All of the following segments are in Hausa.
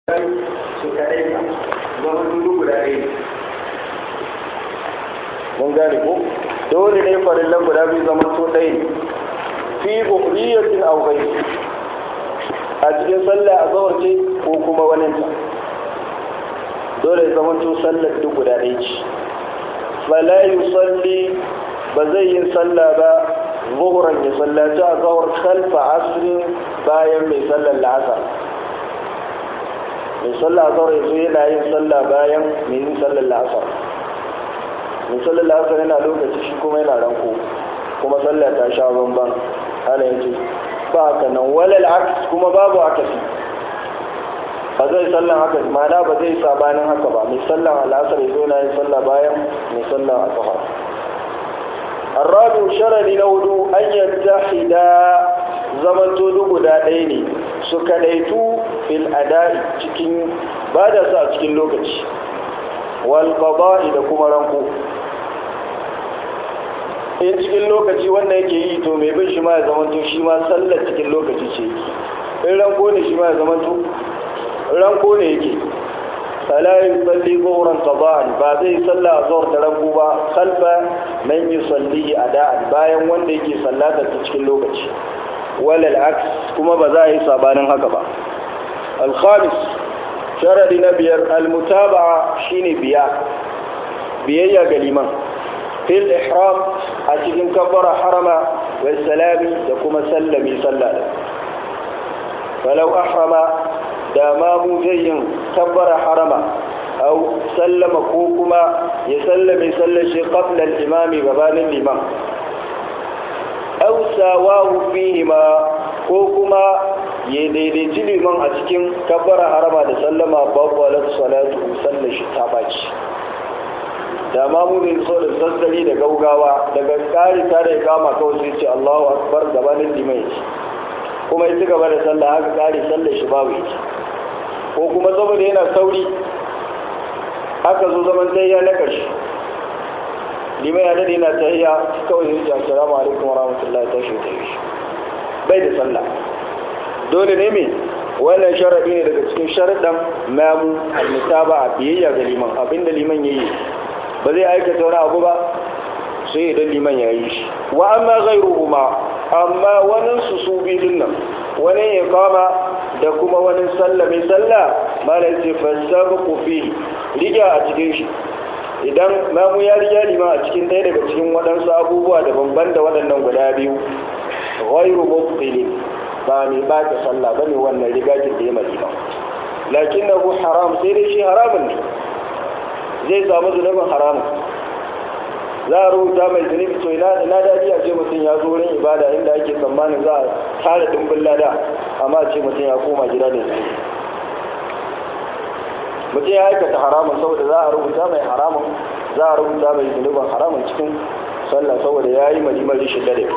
su kaɗai ka zama dubu guda ɗaya mun gane ko dole ne farillan guda biyu zama to ɗaya ne fi buhriyatin aw ghayri a cikin sallah a zawar ce ko kuma wani ta dole ya zama to sallar duk guda ɗaya ce fala yusalli ba zai yin sallah ba zuhuran ya sallaci a zawar khalfa asrin bayan mai sallar la'asar mai sallah a zawar yanzu yana yin sallah bayan mai yin sallar la'asar mai sallar la'asar yana lokaci shi kuma yana ranko kuma sallah ta sha bamban hana yace ba haka nan walal aks kuma babu akasi ba zai sallan haka ma'ana ba zai sabanin haka ba mai sallan al'asar yanzu yana yin sallah bayan mai sallan asahar الرابع شرني نودو أن يتحدا زمن تودو قدا ديني سكديتو في الأداء cikin bada su a cikin lokaci wal qada'i da kuma ranko in cikin lokaci wanda yake yi to mai bin shi ma ya zamanto shi ma sallar cikin lokaci ce in ranko ne shi ma ya zamanto ranko ne yake فلا يصلي ظهرا قضاء بعد يصلى الظهر تربو با خلف من يصلي اداء bayan wanda yake sallata ta cikin lokaci walal aks kuma ba za a yi sabanin haka ba al-khamis sharadi na biyar al-mutaba'a shine biya biyayya ga liman fil ihram a cikin kabbara harama wal salami da kuma sallami sallada falau ahrama da mamu zai yin kabbara harama au sallama ko kuma ya sallame sallashi qabla al-imami gabanin liman au sawahu fihima ko kuma ya daidaici liman a cikin kabbara harama da sallama babbalar salatu sallashi ta baci da mamu zai so da sassari da gaugawa daga kari ta da ya kama kawai sai ce Allahu akbar gabanin liman ya kuma ya ci gaba da sallah haka kari sallar shi babu ita ko kuma saboda yana sauri aka zo zaman tayya na ƙarshe limai ya dade yana tayya kawai ya ce assalamu alaikum wa rahmatullahi ta shi ta yi bai da sallah dole ne me wannan sharaɗi ne daga cikin sharaɗin mamu almutaba a biyayya ga liman abinda liman ya yi ba zai aikata wani abu ba sai idan liman ya yi shi wa amma ghairuhuma amma wani su su biyun nan wani ya kama da kuma wani sallah mai sallah malam ce fasabu fi riga a cikin shi idan mamu ya riga lima a cikin ɗaya daga cikin waɗansu abubuwa da banban da waɗannan guda biyu ghairu mubtili ba mai ba ta sallah bane wannan riga ki da ya malima lakinnahu haram sai dai shi haramun ne zai samu zunubin haramun za a rubuta mai zunubi to ina ina daɗi a ce mutum ya zo wurin ibada inda ake tsammanin za a tara dimbin lada amma ce mutum ya koma gida da zunubi mutum ya aikata haramun saboda za a rubuta mai haramun za a rubuta mai zunubin haramun cikin sallah saboda ya yi malimar rishin dare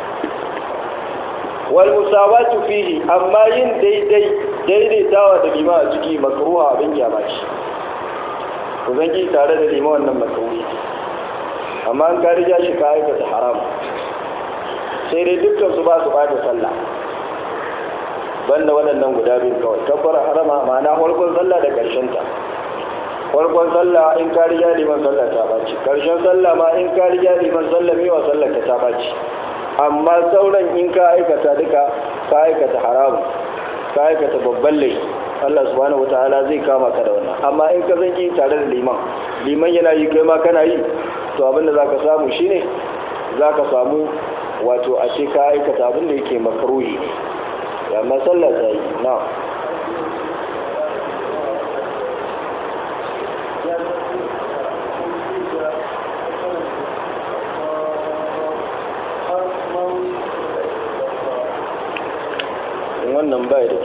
wal musawatu fihi amma yin daidai daidaitawa da lima a ciki makruha abin kyama ce ku zangi tare da lima wannan makruhi amma an ka riga shi ka aikata haram sai dai dukkan su ba su bata sallah banda waɗannan guda biyu kawai kabbara harama ma'ana farkon sallah da ƙarshen ta farkon sallah in ka riga liman sallah ta baci ƙarshen sallah ma in ka riga liman sallah mewa sallah ka ta baci amma sauran in ka aikata duka ka aikata haramu ka aikata babban laifi Allah subhanahu wataala zai kama ka da wannan amma in ka zanki tare da liman liman yana yi kai ma kana yi to abin da zaka samu shine zaka samu wato a ce ka aikata abin da yake makruhi ne ya masallar ta yi na wannan bai da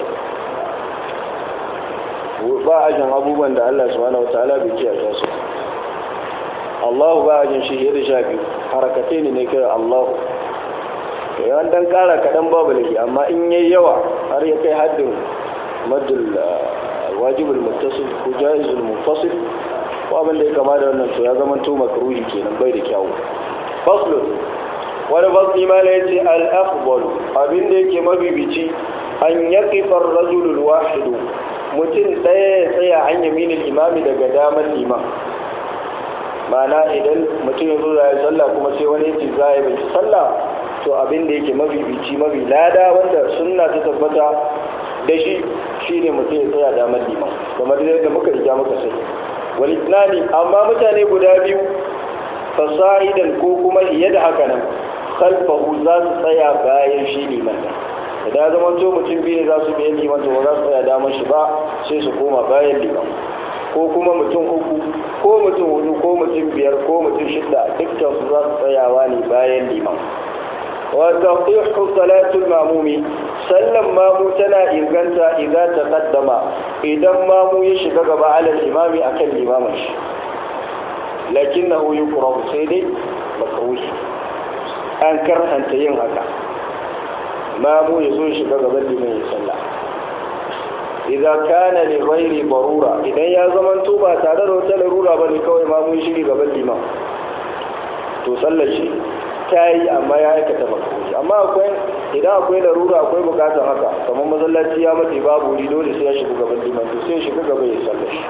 kyau ba ajin abubuwan da Allah subhanahu wataala bai kiyaye su Allah ba ajin shi da sha biyu harakatai ne ne kai Allah yawan dan kara kaɗan babu laifi amma in yayi yawa har ya kai haddin madul wajibul muttasil ko jaizul muttasil ko abin da ya kama da wannan to ya zama to makruhi kenan bai da kyawu faslun wani fasli ma ya ce al-afdal abin da yake mabibici an yaqifa ar-rajul al-wahid mutum ɗaya ya tsaya an yaminin imami daga damar liman ma'ana idan mutum ya zo da ya sallah kuma sai wani ya ce za a yi bai sallah to abin da yake mafifici mafi lada wanda sunna ta tabbata da shi shine mutum ya tsaya damar liman kamar yadda muka riga muka sai wani tunani amma mutane guda biyu fasa'idan ko kuma iya da haka nan kalfahu za su tsaya bayan shi liman da ya zama to mutum biyu ne za su biyan liman to ba za su tsaya damar shi ba sai su koma bayan liman ko kuma mutum uku ko mutum hudu ko mutum biyar ko mutum shida dukkan su za su tsayawa ne bayan liman wa taqihu salatul mamumi sallan mamu tana inganta idan ta kaddama idan mamu ya shiga gaba alal imami akan limamin shi lakinnahu yukrahu sai dai makruhi an karhanta yin haka mamu ya zo shiga gaban liman ya sallah idza kana li ghairi barura idan ya zaman to ba tare da wata larura bane kawai mamu ya shiga gaban liman to sallar shi ta yi amma ya aikata makruhi amma akwai idan akwai larura akwai bukatar haka kamar masallaci ya mace babu wuri dole sai ya shiga gaban liman to sai ya shiga gaba ya sallar shi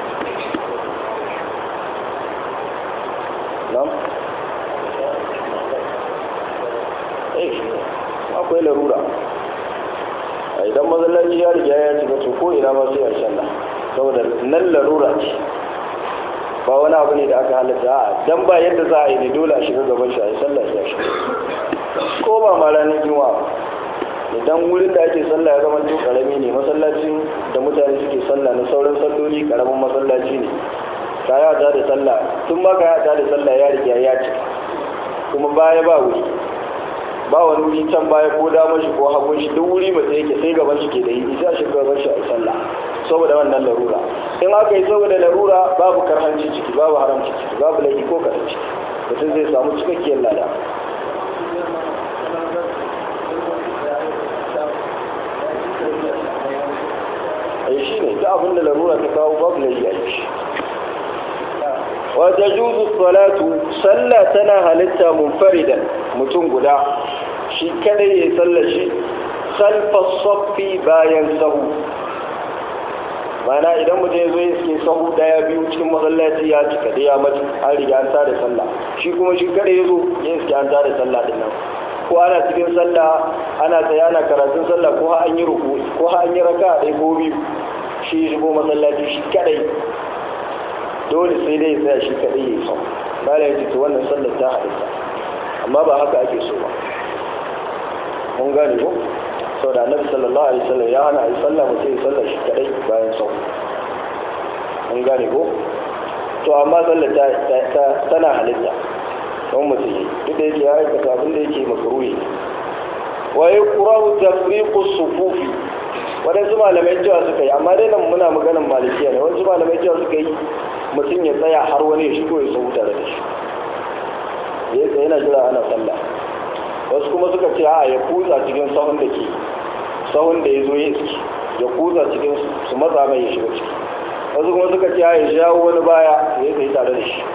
nam eh akwai larura a idan masallaci ya riga ya shiga to ko ina ma sai a sallah saboda nan larura ce ba wani abu ne da aka halatta a dan ba yadda za a yi ne dole a shiga gaban shi a yi sallah ya shiga ko ba ma ranar juma'a idan wurin da ake sallah ya zama to karami ne masallacin da mutane suke sallah na sauran salloli karamin masallaci ne ka ya da sallah tun ma ka ya da sallah ya riga ya ci kuma baya ba wuri ba wani wuri can baya ko damar shi ko hagun shi duk wuri mai yake sai gaban shi ke da yi sai shi gaban shi a yi sallah saboda wannan larura in aka yi saboda larura babu karhanci ciki babu haramci ciki babu laifi ko kaɗan ciki mutum zai samu cikakkiyar lada ai shi ne ta abinda larura ta kawo babu laifi a shi wata juzu salatu sallah tana halitta munfaridan mutum guda shi kadai ya sallar shi khalfa saffi bayan sahu mana idan mutum ya zo ya suke sahu daya biyu cikin masallaci ya cika da ya mace an riga an tada sallah shi kuma shi kadai ya zo ya suke an tada sallah din nan ko ana cikin sallah ana tsaye ana karatun sallah ko ha an yi ruku ko ha an yi raka ɗaya ko biyu shi shigo masallaci shi kadai dole sai dai tsaya shi kaɗai ya sau ba da yake wannan sallar ta halitta amma ba haka ake so ba mun gane ko sau da annabi sallallahu alaihi wasallam ya hana a yi sallah mutum ya sallar shi kaɗai bayan sau mun gane ko to amma sallar ta tana halitta don mutum yi duk da yake ya aikata abin da yake makaruhi wa ya kurahu tafriqu sufufi waɗansu malamai cewa suka yi amma dai nan muna maganan malikiya ne wasu malamai cewa suka yi mutum ya tsaya har wani ya shigo ya sau tare da shi ya tsaye yana jira ana sallah wasu kuma suka ce a ya kuza cikin sahun da ke sahun da ya zo ya iski ya kuza cikin su matsa mai ya shiga ciki wasu kuma suka ce a ya jawo wani baya ya tsaye tare da shi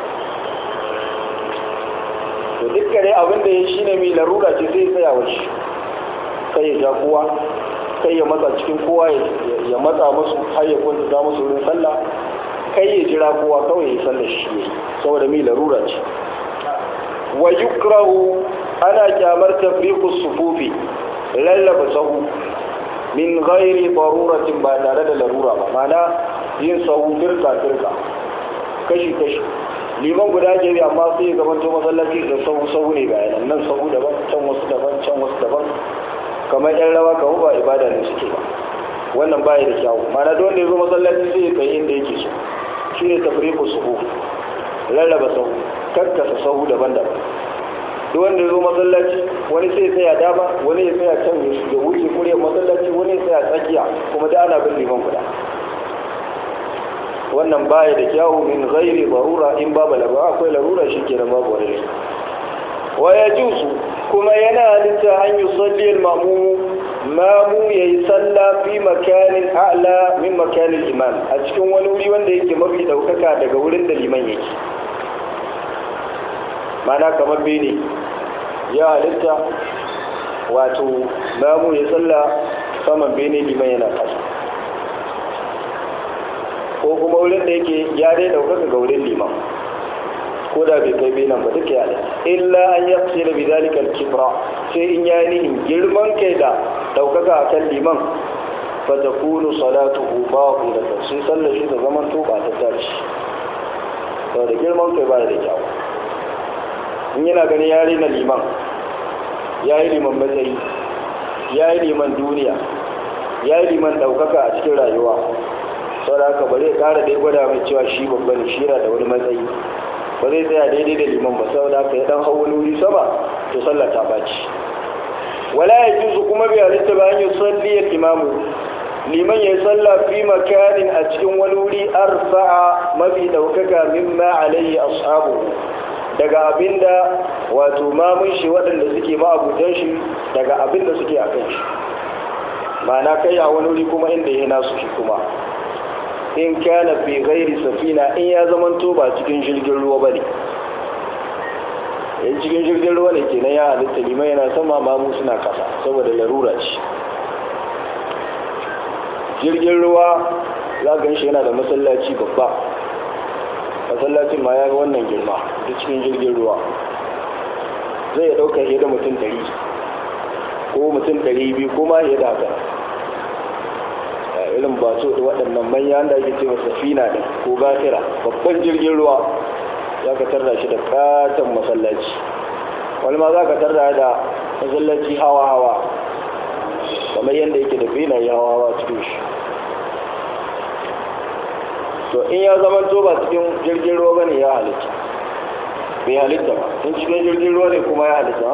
to dukkan dai abin da ya shi ne mai larura ce zai tsaya wa shi kai ya ja kowa kai ya matsa cikin kowa ya matsa musu har ya kwanta musu wurin sallah kai ya jira kowa kawai ya sallar shi ne saboda mai larura ce wa yukrahu ana kyamar tafriqus sufufi lallaba sahu min ghairi daruratin ba tare da larura ba mana yin sahu firka firka kashi kashi liman guda ke bi amma sai ga to masallaci da sahu sahu ne ga yanan nan sahu daban can wasu daban can wasu daban kamar yan rawa kamar ba ibada ne suke ba wannan baya da kyawu mana don da ya zo masallaci sai ya kai inda yake so shi ne tafriku suhu rarraba sahu kakkasa sahu daban-daban duk wanda ya zo masallaci wani sai ya tsaya dama wani ya tsaya can ya wuce kuriyar masallaci wani ya tsaya tsakiya kuma da ana bin liman guda wannan baya da kyawu min ghairi barura in babu larura akwai larura shi ke nan babu wani wa ya jusu kuma yana halitta an yi salliyar mamu mamu ya yi salla fi makanin a'la min makanin imam a cikin wani wuri wanda yake mafi daukaka daga wurin da liman yake mana kamar bene ya halitta wato mamu ya salla saman bene liman yana kasa ko kuma wurin da yake ya dai ɗaukaka ga wurin liman ko da bai kai benan ba duka yana illa an ya fi da bidalika kibra sai in ya nihin girman kai da ɗaukaka a kan liman fa ta kunu salatuhu batilatan sai sallar shi da zaman to ba ta tashi saboda girman kai ba da kyau in yana gani ya rena liman ya yi liman matsayi ya yi liman duniya ya yi liman ɗaukaka a cikin rayuwa sau da haka ba zai ƙara dai gwada mai cewa shi babban shi yana da wani matsayi ba zai tsaya daidai da liman ba sau da haka ya ɗan hau wani wuri sama to sallah ta baci wala ya juzu kuma bai halitta ba an yi salliyar imamu liman ya yi sallah fi makanin a cikin wani wuri arfa'a mafi ɗaukaka mimma alayhi ashabu daga abinda wato mamun shi waɗanda suke ma'abutan shi daga abinda suke a kan shi ma'ana kai a wani wuri kuma inda ya nasu shi kuma in kana fi ghairi safina in ya zamanto ba cikin jirgin ruwa bane in cikin jirgin ruwa ne kenan ya halitta liman yana sama mamu suna kasa saboda larura ce jirgin ruwa za ga shi yana da masallaci babba masallacin ma ya ga wannan girma da cikin jirgin ruwa zai ɗauka fiye da mutum ɗari ko mutum ɗari biyu ko ma fiye da haka irin ba so da waɗannan manyan da ake cewa safina da ko gafira babban jirgin ruwa za ka tarda shi da katon masallaci wani ma za ka tarda da masallaci hawa-hawa kamar yadda yake da benaye hawa-hawa cikin shi to in ya zama to ba cikin jirgin ruwa bane ya halitta bai halitta ba in cikin jirgin ruwa ne kuma ya halitta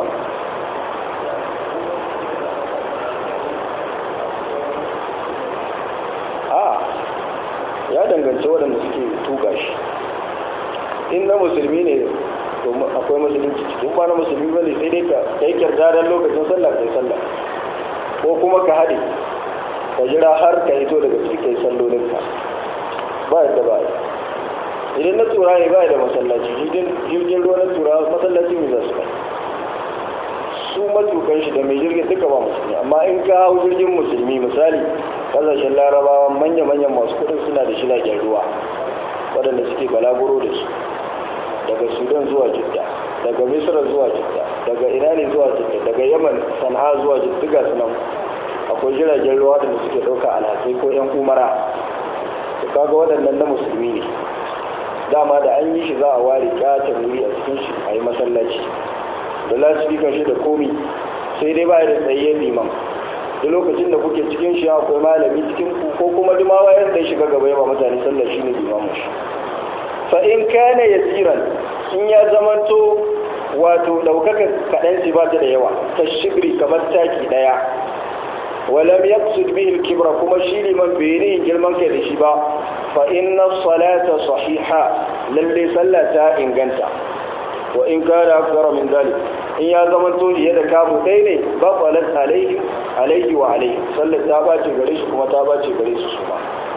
a ya danganci waɗanda suke tuka shi in na musulmi ne to akwai musulunci cikin ba na musulmi ba ne sai dai ka kai kyardarar lokacin sallah kai sallah ko kuma ka haɗe ka jira har ka hito daga cikin sallolinka ba yadda ba idan na tura ne ba da masallaci jirgin ruwa na tura masallaci mai za su kai su matukan shi da mai jirgin duka ba musulmi amma in ka hau jirgin musulmi misali kasashen larabawa manya-manyan masu kudin suna da shilagen ruwa waɗanda suke balaguro da su daga sudan zuwa jidda daga misra zuwa jidda daga ina ne zuwa jidda daga yaman sana'a zuwa jidda su nan akwai jiragen ruwa da suke ɗauka alhatsai ko 'yan umara kaga waɗannan na musulmi ne dama da an yi shi za a ware katon wuri a cikin shi a yi masallaci da lasifika shi da komi sai dai ba da tsaye liman da lokacin da kuke cikin shi akwai malami cikin ku ko kuma duma wayar da shiga gaba yawa mutane sallar shi ne limamu shi fa in kana yasiran in ya zamanto wato daukaka kaɗan ci ba ta da yawa ta shibri kamar taki ɗaya ولم يقصد به الكبر كما شيء من بينه جلمان كده شبا فإن الصلاة صحيحة للي صلى إن جنتا وإن كان أكثر من ذلك إن يا زمن تولي يد كابو ديني بطلت عليه عليه وعليه صلى تاباتي غريش كما تاباتي غريش سما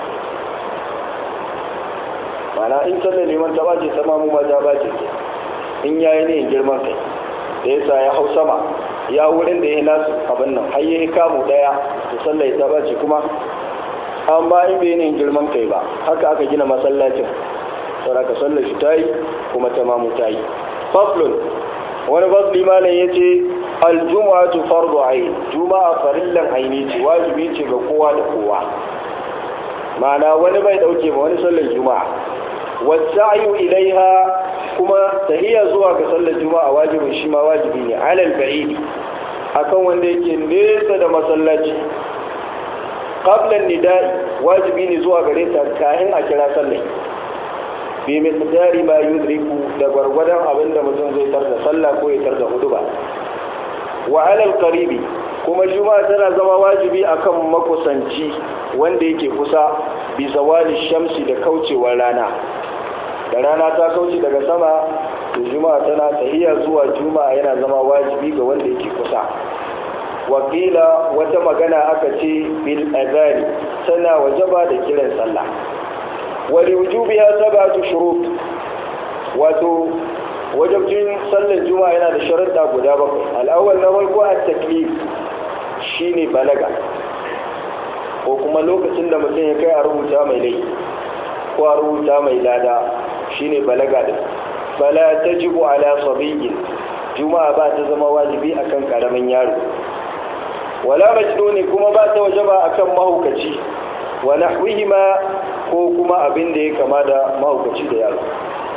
معنى إن صلى لمن تاباتي تمام ما تاباتي إن يا ينين جلمان كده ليس يا حو سما ya wurin da ya nasu abin nan har yi kamu daya da sallai ta bace kuma an ba in bai yin girman kai ba haka aka gina masallacin saboda ka sallar shi ta yi kuma ta mamu ta yi faslun wani fasli malam ya ce aljuma'atu fardu ayin juma'a farillan aini ce wajibi ce ga kowa da kowa ma'ana wani bai dauke ma wani sallar juma'a wasa'yu ilaiha kuma tahiyya zuwa ga sallar juma'a wajibin shi ma wajibi ne alal ba'idi akan wanda yake nesa da masallaci qabla nida'i wajibi ne zuwa gare ta kayan a kira sallah bi miqdari ma yudriku da gwargwadon abin da mutum zai tar da sallah ko ya tar da huduba wa alal qaribi kuma juma'a tana zama wajibi akan makusanci wanda yake kusa bi zawali shamsi da kaucewar rana da rana ta kauce daga sama to juma'a tana tahiya zuwa juma'a yana zama wajibi ga wanda yake kusa wakila wata magana aka ce bil azari tana wajaba da kiran sallah wali wujubiha sab'atu shurut wato wajabcin sallar juma'a yana da sharuɗa guda bakwai al'awwal na farko at-taklif shine balaga ko kuma lokacin da mutum ya kai a rubuta mai laifi ko a rubuta mai lada shine balaga din fala tajibu ala sabiyyin juma'a ba ta zama wajibi akan karamin yaro wala majnuni kuma ba ta wajaba akan mahaukaci wa nahwihima ko kuma abin da ya kama da mahaukaci da yaro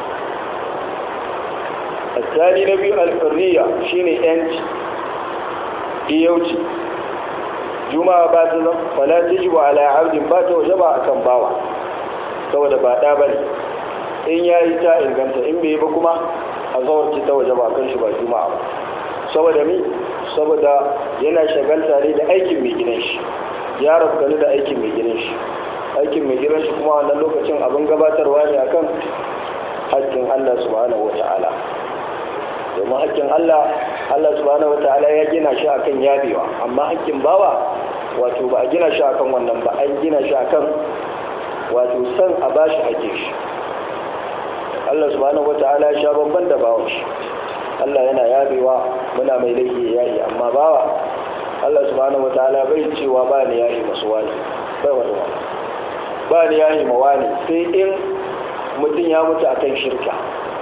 الثاني نبي الحرية شيني أنت إيوتي juma'a ba ta zama fala tajibu ala abdin ba ta wajaba akan bawa saboda ba da bane in yayi ta inganta in bai ba kuma a zawarci ta wajaba akan shi ba juma'a ba saboda mi saboda yana shagalta ne da aikin mai gidan shi ya rafkani da aikin mai gidan shi aikin mai gidan shi kuma wannan lokacin abin gabatarwa ne akan haƙƙin Allah subhanahu wata'ala domin haƙƙin Allah Allah subhanahu wata'ala ya gina shi akan yabewa amma haƙƙin bawa wato ba a gina shi akan wannan ba an gina shi akan wato san a bashi haƙƙin shi Allah subhanahu wata'ala ya sha bamban da bawan shi Allah yana yabewa muna mai laifi ya yayi amma bawa Allah subhanahu wata'ala bai cewa ba ni yayi masu wani bai wani wani ba ni yayi ma wani sai in mutum ya mutu akan shirka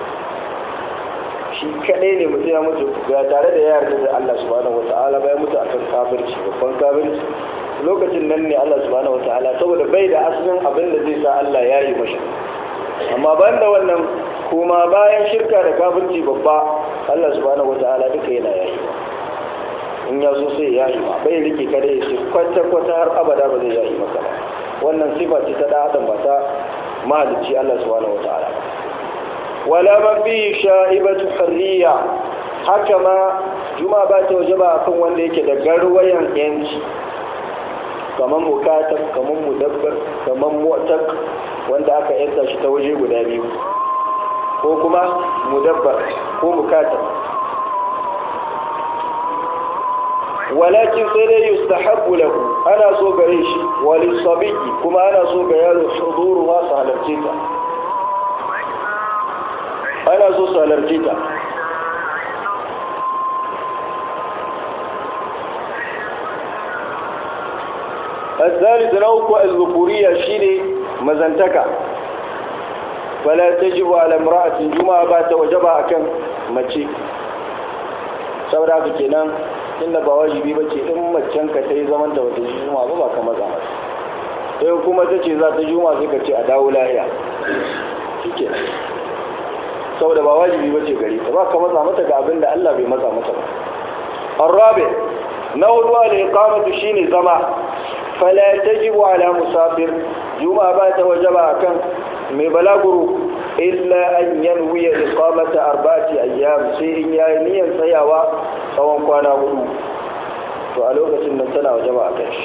shi kadai ne mutum ya mutu ba tare da ya yarda da Allah subhanahu wata'ala bai mutu akan kafirci babban kafirci lokacin nan ne Allah subhanahu wata'ala saboda bai da asalin abin da zai sa Allah ya yi mashi amma ban da wannan kuma bayan shirka da kafirci babba Allah subhanahu wata'ala duka yana yayi in ya so sai ya yi ma bai rike kada ya ce kwata kwata har abada ba zai yayi maka ba wannan sifa ce ta da adam ba ta mahalicci Allah subhanahu wata'ala wala man bi sha'ibatu harriya haka ma juma ba ta waje ba akan wanda yake da garwayan yanci kamar mukatab kamar mudabbar kamar mu'tak wanda aka yanta shi ta waje guda biyu ko kuma mudabbar ko mukatab walakin sai dai yustahabbu lahu ana so gare shi wali sabiki kuma ana so ga yaro huduru ma su halarce ta ana so su halarce ta الثالث نوع الذكورية شيني مزنتكا فلا تجب على امرأة جمعة بات وجبها كم مچي saboda haka kenan inda ba wajibi ba ce in macen ka ta yi zaman da wata juma ba ba ka maza mata sai kuma ta ce za ta juma sai ka ce a dawo lahiya shike saboda ba wajibi ba ce gari ta ba ka maza mata ga abin da Allah bai maza mata ba arabe na hudu al iqamatu shine zama fala tajibu ala musafir juma ba ta wajaba akan mai balaguro illa an yanwiya iqamata arba'ati ayyam sai in yayi niyyar tsayawa tsawon kwana hudu to a lokacin nan tana wajaba a kan shi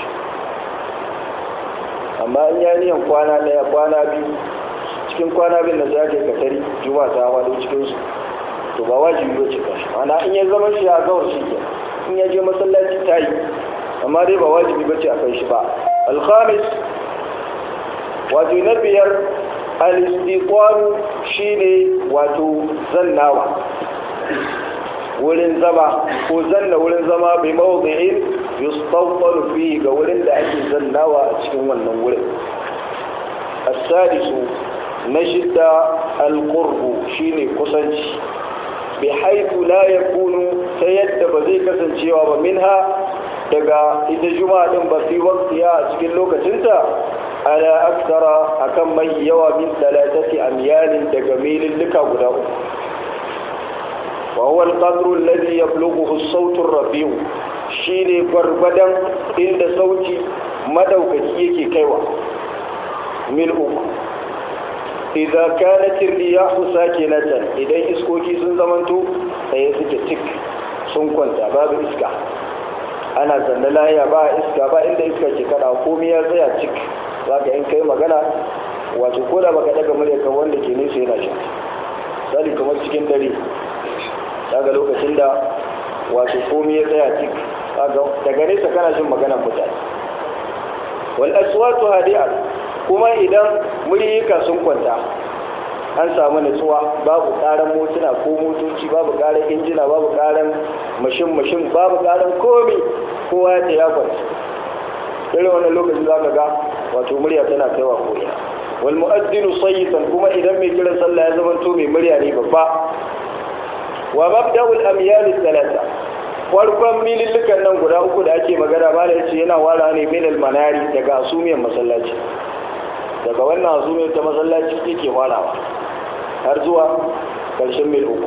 amma in yayi niyyar kwana daya kwana biyu cikin kwana biyu na sai ka tari juma'a ta wado cikin su to ba wajibi ba ce kan shi ana in ya zama shi a gawar shi ke in ya je masallaci ta yi amma dai ba wajibi ba ce a kai shi ba alhamis wato na biyar al-istiqalu shine wato zannawa wurin zama ko zanna wurin zama bi mawdi'in yustawfalu fihi ga wurin da ake zannawa a cikin wannan wurin as-sadisu na shidda al-qurbu shine kusanci bi haythu la yakunu ta yadda ba zai kasancewa ba minha daga ita juma'a din ba fi waqtiya a cikin lokacinta ala aksara akan mai yawa min talatati amyalin daga milin duka guda uku wa huwa al-qadru alladhi yablughu as-sawt ar-rafi'u shine gwargwadon inda sauti madaukaki yake kaiwa mil uku idza kanat ar-riyahu sakinatan idan iskoki sun zamanto sai suke tik sun kwanta babu iska ana zanna lahiya ba iska ba inda iska ke kada komai ya tsaya cik za ka in kai magana wato ko da baka daga murya kan wanda ke nesa yana shi misali kamar cikin dare daga lokacin da wato komai ya tsaya cik daga nesa kana jin maganar mutane wal aswatu hadi'a kuma idan muryika sun kwanta an samu nutsuwa babu karan motuna ko motoci babu karan injina babu karan mashin mashin babu karan komi kowa ya ta ya kwanta irin wannan lokacin za ka ga wato murya tana kaiwa koya wal mu'addinu sayyitan kuma idan mai kiran sallah ya zama to mai murya ne babba wa mabda'ul amyal thalatha farkon milillukan nan guda uku da ake magana ba da yace yana wara ne min al manari daga asumiyar masallaci daga wannan asumiyar ta masallaci yake warawa har zuwa karshen mil uku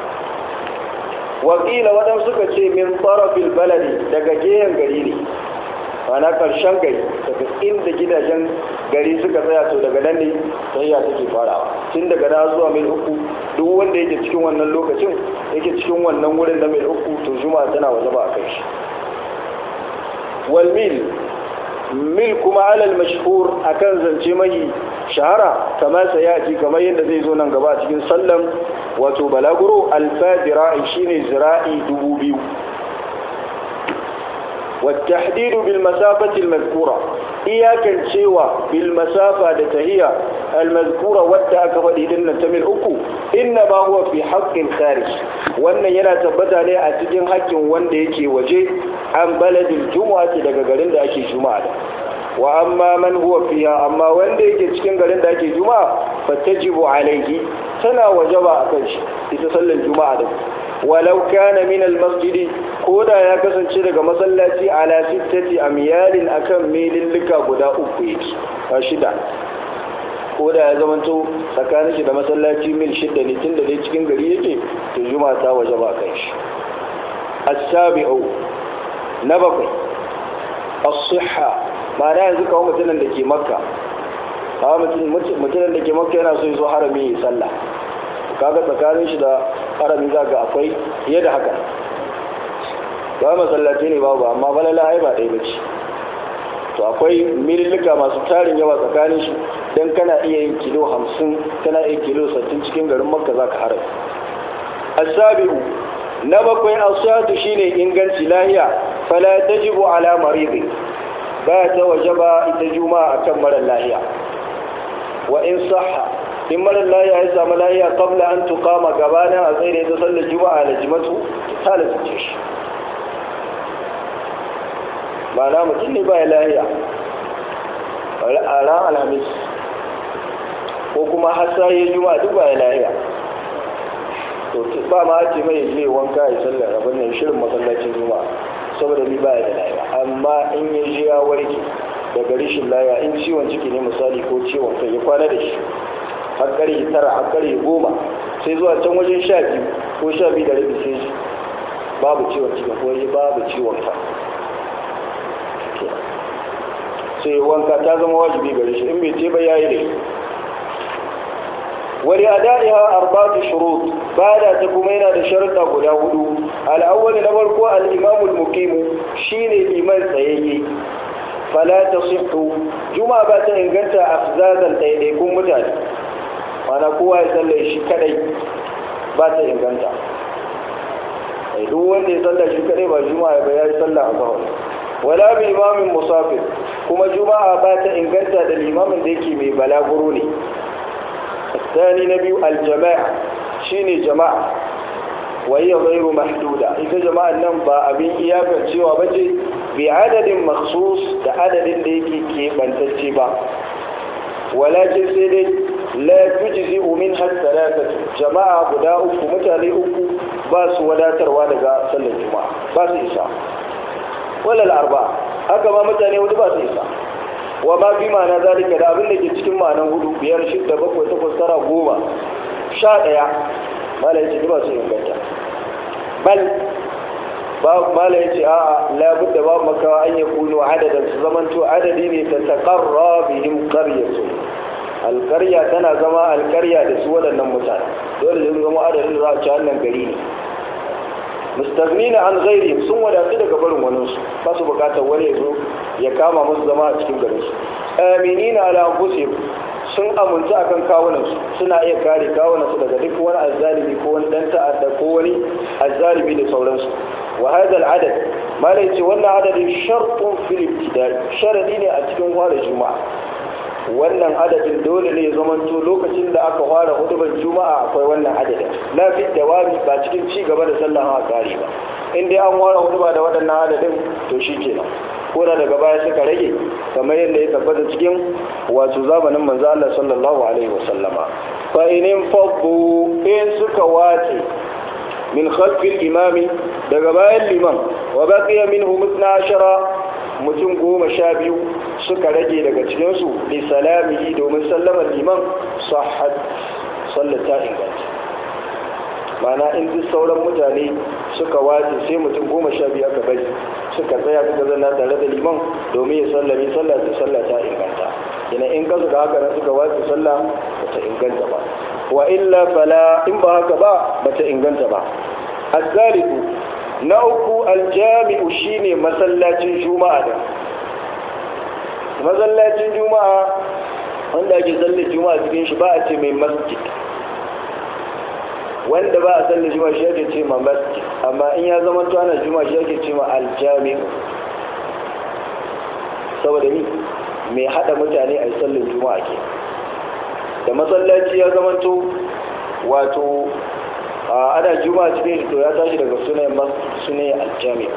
wakila waɗansu suka ce min tsarafil baladi daga gehen gari ne mana ƙarshen gari daga inda gidajen gari suka tsaya to daga nan ne tsayya take farawa tun daga na zuwa mil uku duk wanda yake cikin wannan lokacin yake cikin wannan wurin na mil uku to juma'a tana waje ba a kai shi wal mil mil kuma alal mashhur akan zance mai shahara kamar sayati kamar yadda zai zo nan gaba cikin sallan wato balaguro alfa zira'i shine zira'i dubu biyu والتحديد بالمسافة المذكورة إياكا شوى بالمسافة لتهية المذكورة والتأك فإذن تمل أكو إنما هو في حق الخارج وأن ينا تبتا لي أتجن حق وأن يكي وجه عن بلد الجمعة لقرن أكي جمعة وأما من هو فيها أما وأن يكي تكن قرن أكي جمعة فتجب عليه سنة وجب أكش يتصلى الجمعة ولو كان من المسجد koda ya kasance daga masallaci ala sittati amyalin akan milillika guda uku yake a shida koda ya zamanto tsakanin shi da masallaci mil shida ne tun da dai cikin gari yake to juma ta waje ba kan shi as-sabi'u na bakwai as-sihha ma'ana yanzu kawo mutumin da ke makka kawo mutumin da ke makka yana so ya zo harami ya sallah kaga tsakanin shi da harami za ga akwai fiye da haka ba masallaci ne babu amma balala ai ba ɗaya bace to akwai mililika masu tarin yawa tsakanin shi don kana iya yin kilo hamsin kana iya kilo sattin cikin garin makka za ka haram asabi'u na bakwai asatu shine inganci lahiya fala tajibu ala maridi ba ta wajaba ita juma'a akan mara lahiya wa in sahha in mara lahiya ya samu lahiya qabla an tuqama gabanin a tsaye da sallar juma'a da jimatu ta lalace shi ma'ana mutum ne baya lahiya a ran alhamis ko kuma hasa ya juma duk baya lahiya to ba ma ce mai je wanka ya sallar abin nan shirin masallacin juma saboda ni baya da lahiya amma in ya je ya warke daga rishin lahiya in ciwon ciki ne misali ko ciwon kai ya kwana da shi har karfe tara har karfe goma sai zuwa can wajen sha biyu ko sha biyu da rabi sai babu ciwon ciki ko babu ciwon kai sai wanka ta zama wajibi gare shi in bai ce ba yayi ne wani adaiha arba'atu shurut bada ta kuma yana da sharuɗa guda hudu al-awwal na farko al-imam al-muqim shine liman tsayayye fala tasihhu juma'a ba ta inganta afzadan ɗaiɗaikun mutane mana kowa ya sallaye shi kadai ba ta inganta duk wanda ya sallaye shi kadai ba juma'a ba ya yi sallah a zahar wala bi imamin musafir kuma juma'a ba ta inganta da limamin da yake mai balaguro ne الثاني نبي الجماعة شيني جماعة وهي غير محدودة إذا جماعة نمبا أبين إياك تشيوى بجي بعدد مخصوص عدد ليكي كيف أن تجيبا ولكن سيدي لا تجزئ منها الثلاثة جماعة بداء متالي أكو باس ولا تروى لغا صلى الجمعة باس إساء ولا الأربعة هكذا متالي ودي باس إساء wa ma fi ma'ana zalika da abin da ke cikin ma'anan hudu biyar shidda bakwai takwas tara goma sha ɗaya mala yace ba su inganta bal ba mala yace a'a labud da babu makawa an yakunu adadan su zamanto adadi ne ta taqarra bihim qaryatu alkarya tana zama alkarya da su waɗannan mutane dole zai zama adadin da za a ci wannan gari ne mustagnina an ghairi sun wadatu daga barin wani su ba su bukatar wani ya zo ya kama musu zama a cikin garin su aminina ala anfusihim sun amince akan kawunan su suna iya kare kawunan su daga duk wani azzalimi ko wani dan ta'adda ko wani azzalimi da sauransu wa hadha al-adad mala yace wannan adadin shartun fil ibtida sharadi ne a cikin fara juma'a wannan adadin dole ne ya zamanto lokacin da aka fara hudubar juma'a akwai wannan adadin la fi dawami ba cikin ci gaba da sallah a kare ba in dai an fara huduba da waɗannan adadin to shi kenan ko da daga baya suka rage kamar yadda ya tabbata cikin wato zamanin manzo Allah sallallahu alaihi wasallama fa in faddu in suka wace min khalfil imami daga bayan liman wa baqiya minhum 12 mutum goma sha biyu suka rage daga cikinsu li salamihi domin sallamar liman sahad sallata inganta mana in duk sauran mutane suka wace sai mutum goma sha biyu aka bari suka tsaya suka zanna tare da liman domin ya sallami sallah ta sallah ta inganta ina in ka suka haka nan suka wace sallah ba ta inganta ba wa illa fala in ba haka ba ba ta inganta ba asalisu na uku aljami'u shine masallacin juma'a da masallacin juma'a wanda ake sallar juma'a cikin shi ba a ce mai masjid wanda ba a sallar juma'a shi ake ce ma masjid amma in ya zama to ana juma'a shi ake ce ma aljami'u saboda ni mai hada mutane a sallar juma'a ke da masallaci ya zama to wato ana juma'a cikin shi to ya tashi daga sunayen sunayen aljami'u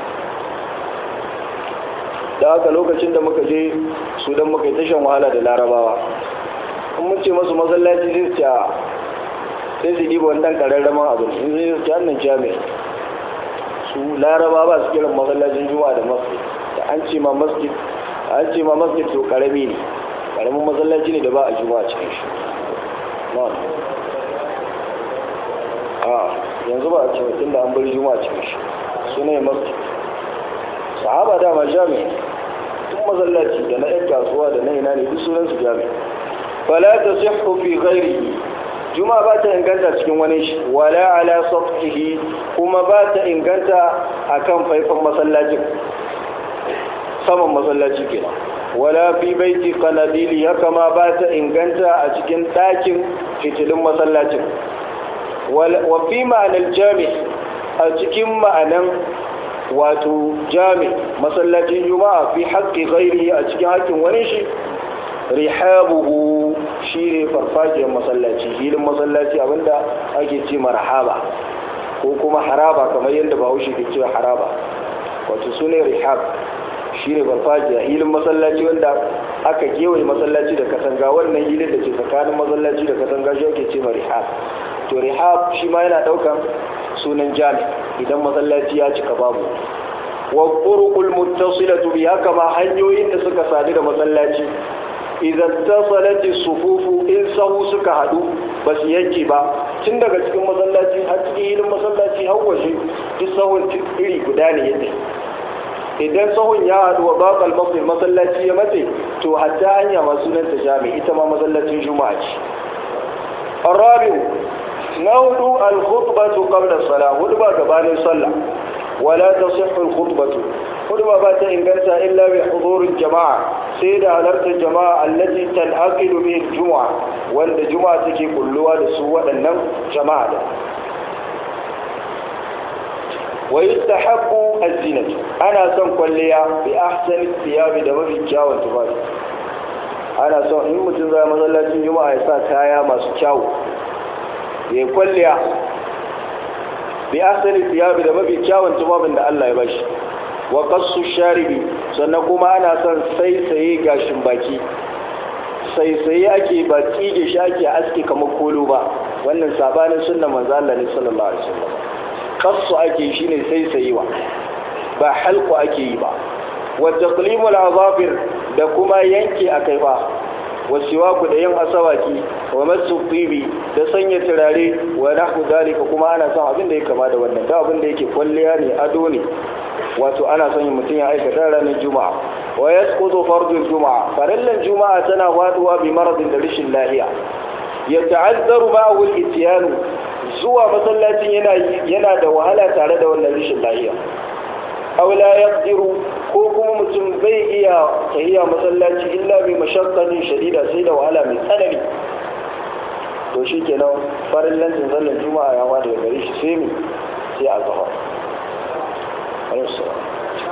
da haka lokacin da muka je su don muka yi tashan wahala da larabawa in mun ce masu masallaci zai ce sai su ɗiba wani ɗan ƙararraman abu in zai su hannun jami'a su laraba ba su kiran masallacin juma'a da masjid da an ce ma masjid an ce ma masjid to ƙarami ne ƙaramin masallaci ne da ba a juma'a cikin shi a yanzu ba a ce mutum da an bar juma'a cikin shi su ne masjid sahaba dama jami'i tun masallaci da na yan kasuwa da na ina ne duk sunan su jami'i fala tasihhu fi ghairihi juma ba ta inganta cikin wani shi wala ala sathihi kuma ba ta inganta akan faifan masallacin saman masallaci kenan wala fi baiti qanadili haka ma ba ta inganta a cikin ɗakin fitilin masallacin wa fi ma'anar jami a cikin ma'anan wato jami masallacin juma'a fi haƙƙi ghairi a cikin haƙƙin wani shi rihabuhu shi ne farfajiyar masallaci filin masallaci abinda ake ce marhaba ko kuma haraba kamar yadda bahaushe ke cewa haraba wato su ne rihab shi ne farfajiya hilin masallaci wanda aka kewaye masallaci da katanga wannan hilin da ke tsakanin masallaci da katanga shi ake ce ma rihab to rihab shi ma yana ɗaukan sunan jami idan masallaci ya cika babu wa turuqul muttasilatu bi haka ma hanyoyin da suka sadu da masallaci idan tasalati sufufu in sahu suka hadu ba su yanke ba tun daga cikin masallaci har cikin hilin masallaci har waje duk sahun iri guda ne yadda idan sahun ya hadu wa baƙal mafi masallaci ya mace to hatta hanya masu nan ta jami ita ma masallacin juma'a ce arabiu na hudu al-khutbatu qabla salah hudu ba gabanin sallah wala tasihhu al-khutbatu hudu ba ta inganta illa bi hudurin jama'a sai da halartar jama'a allati tan'aqidu bi juma'a wanda juma'a take kulluwa da su waɗannan jama'a da wa yustahabbu az-zinatu ana son kwalliya bi ahsani thiyabi da mafi kyawun tufafi ana son in mutum zai masallacin juma'a ya sa kaya masu kyawu ya kwalliya bi ahsani thiyabi da mafi kyawun tufafin da Allah ya bashi wa qassu sharibi sannan kuma ana son saisaye gashin baki saisaye ake ba tsige shi ake aske kamar kolo ba wannan sabanin sunna manzo Allah ne sallallahu alaihi wasallam qassu ake shine saisayewa ba halqu ake yi ba wa taqlimul azafir da kuma yanke akai ba wa siwaku da yin asawaki wa masu tibi da sanya turare wa nahu dalika kuma ana son abin da ya kama da wannan da abin da yake kwalliya ne ado ne wato ana son mutum ya aikata ranar juma'a wa yasqutu fardul juma'a farallan juma'a tana faduwa bi maradin da rashin lahiya ya ta'azzaru ma'ahu al-ityanu zuwa masallacin yana yana da wahala tare da wannan rashin lahiya aw la yaqdiru ko kuma mutum bai iya tahiya masallaci illa bi mashaqqatin shadida sai da wahala mai tsanani to shikenan farallan sallar juma'a ya wada gare shi sai mi sai a zahar alaihissalam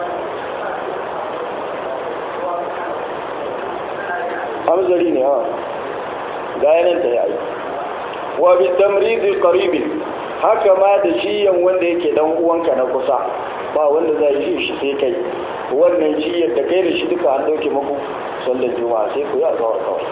hamzari ne ha ga yanar da ya yi wa bi tamridi qaribin haka ma da shiyan wanda yake dan uwanka na kusa ba wanda zai yi shi sai kai wannan shi yadda kai da shi duka an ɗauke muku sallar juma'a sai ku yi a zawar kawai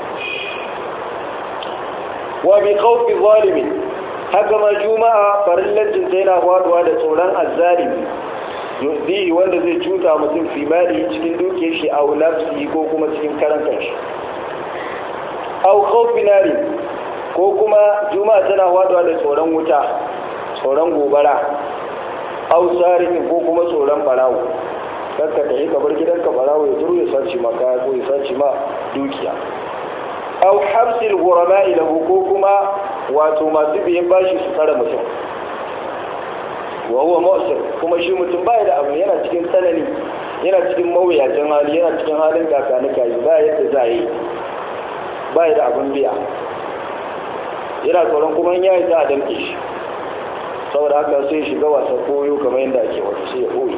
wa bi khawfi zalimin haka ma juma'a farillancin ta yana faduwa da tsoron azzalimi yuzihi wanda zai cuta mutum fi mali cikin dukiyar shi a nafsi ko kuma cikin karan kanshi au khawfi nari ko kuma juma'a tana faduwa da tsoron wuta tsoron gobara au sarifin ko kuma tsoron barawo kanka ka yi ka bar gidanka barawo ya turu ya sace ma kaya ko ya sace ma dukiya au habsil ghurama lahu ko kuma wato masu biyan bashi su tsara mutum wa huwa mu'sir kuma shi mutum baya da abu yana cikin tsanani yana cikin mawuyacin hali yana cikin halin kakanika yi ba yadda za yi baya da abin biya yana tsoron kuma in yayi za a damke shi saboda haka sai shiga wasa koyo kamar yadda ake wata sai ya koyi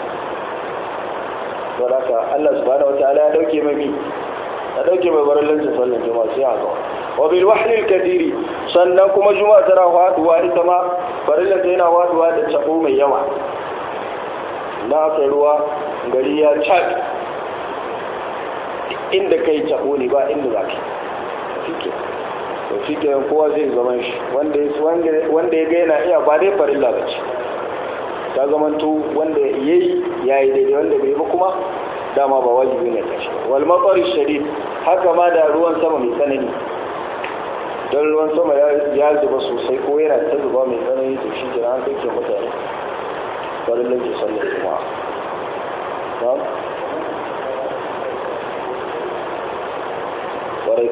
saboda haka Allah subhanahu wataala ya dauke mai ya dauke mai barin lantin sallan juma'a sai haka wa bil wahlil kadiri sannan kuma juma'a tana faduwa ita ma farilla ta yana faduwa da tabo mai yawa na aka ruwa gari ya cak inda kai tabo ne ba inda za ka fike to fike kowa zai zaman shi wanda ya ga yana iya ba dai farilla ba ce ta zamanto wanda ya yi ya yi daidai wanda bai ba kuma dama ba wajibi ne kashi wal matsari shadid haka ma da ruwan sama mai tsanani don ruwan sama ya zuba sosai ko yana ta zuba mai tsanani to shi jira an kake mutane farin lanke sallar juma'a ba ƙwarai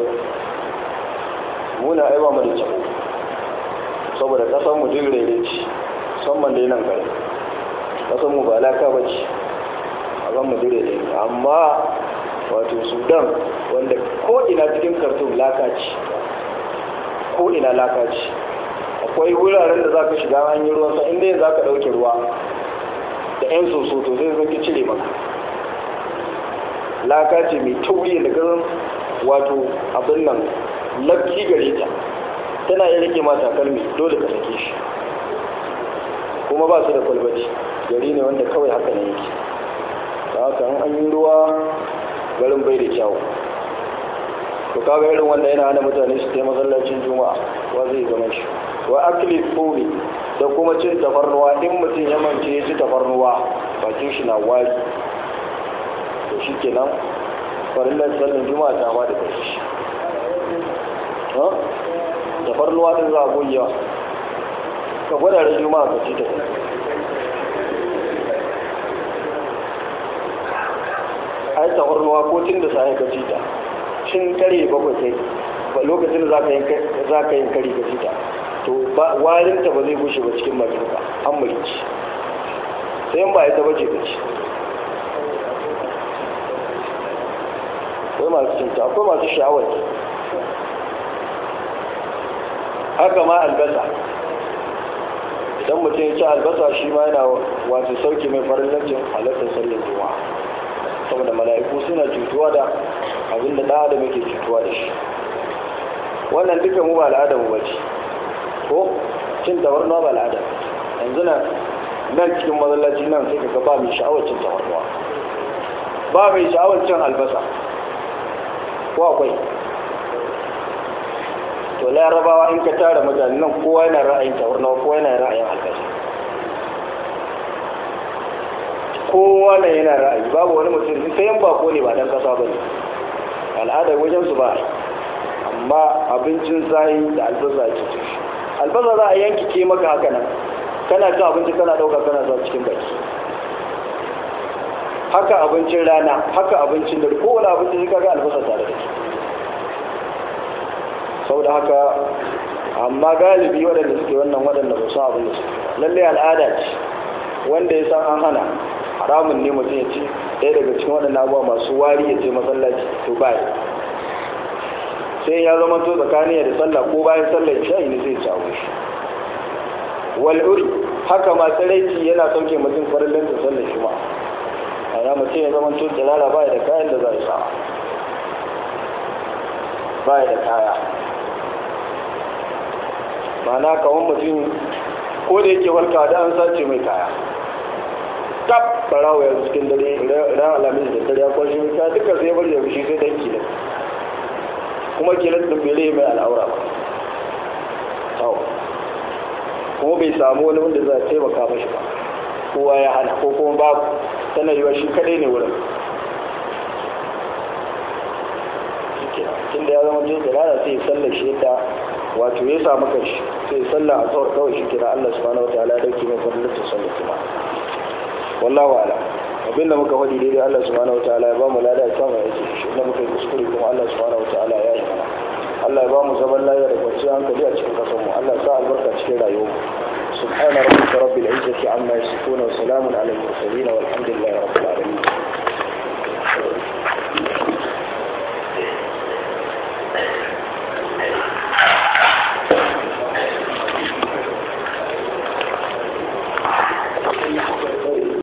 muna aiwa mu da cako saboda ƙasar mu jin rere ce musamman dai nan gari ƙasar mu ba laka ba ce a zan mu jin rere amma wato sudan wanda ko ina cikin kartun laka ce ko ina laka ce akwai wuraren da za ka shiga an yi ruwan sa inda za ka ɗauke ruwa da 'yan soso to zai zo ki cire maka laka ce mai tauri da gazan wato abin nan lafi gare ta tana iya rike mata kalmi dole ka sake shi kuma ba su da kwalbati gari ne wanda kawai haka ne yake da haka an yi ruwa garin bai da kyawu to kaga irin wanda yana hana mutane su kai masallacin juma'a wa zai zama shi wa akli fuli da kuma cin tafarnuwa in mutum ya mance ya ci tafarnuwa bakin shi na wari to shi kenan farillar sallan juma'a ta ba da kai shi tafarnuwa din za a goyewa ka gwada da juma'a ka ci ta ai tafarnuwa ko tun da sai ka ci ta cin kare bakwai kai ba lokacin da za ka yin kare ka ci ta to warinta ba zai gushe ba cikin bakin ka an mulki sai ba ita bace ka ci akwai masu cinta akwai masu sha'awar haka ma albasa idan mutum ya ci albasa shi ma yana wato sauki mai farin lancin halartar sallar juma'a saboda mala'iku suna cutuwa da abin da ɗan adam yake cutuwa da shi wannan duka mu ba al'ada mu bace ko cin tabarnuwa ba al'ada yanzu nan nan cikin masallaci nan sai kaga ba mai sha'awar cin tabarnuwa ba mai sha'awar cin albasa ko akwai to larabawa in ka tara mutane nan kowa yana ra'ayin tabarnuwa kowa yana ra'ayin albasa kowa na yana ra'ayi babu wani mutum sai yan bako ne ba dan kasa ba ne al'adar wajen su ba amma abincin zayi da albasa ake ci albasa za a yanki ke maka haka nan kana cin abinci kana ɗauka kana sa cikin baki haka abincin rana haka abincin da kowane abinci sai kaga albasa tare da shi saboda haka amma galibi waɗanda suke wannan waɗanda ba su abin da su lallai al'ada ce wanda ya san an hana haramun ne mutum ya ci ɗaya daga cikin waɗannan abubuwa masu wari ya ce masallaci to ba sai ya zama to tsakanin da sallah ko bayan sallah isha'i ne zai samu shi wal'uri haka ma tsiraici yana sauke mutum farin lantar sallar shi ma ana mutum ya zama to tsirara ba da kayan da za a sa ba da kaya ma'ana kawan mutum ko da yake walka da an sace mai kaya kaf barawa yanzu cikin dare ran alamin da dare ya kwashe ta duka sai bari da shi sai dan kila kuma kilan din bai mai al'aura ba to kuma bai samu wani wanda za a taimaka mashi ba kowa ya hana ko kuma babu tana yiwa shi kadai ne wurin tun da ya zama jin dalala sai sallar shi yadda wato ya samu kanshi sai sallar a tsawar kawai shi kira Allah subhanahu wataala ya dauke mai fadlar ta sallar kuma wallahu ala abin da muka faɗi daidai Allah subhanahu wataala ya ba mu lada ya samu yake shi inda muka yi kuskure kuma Allah subhanahu wataala ya yi mana Allah ya ba mu zaman lafiya da kwanciyar hankali a cikin kasar mu Allah ya sa albarka cikin rayuwar mu سبحان ربك رب العزة عما يصفون وسلام على المرسلين والحمد لله رب العالمين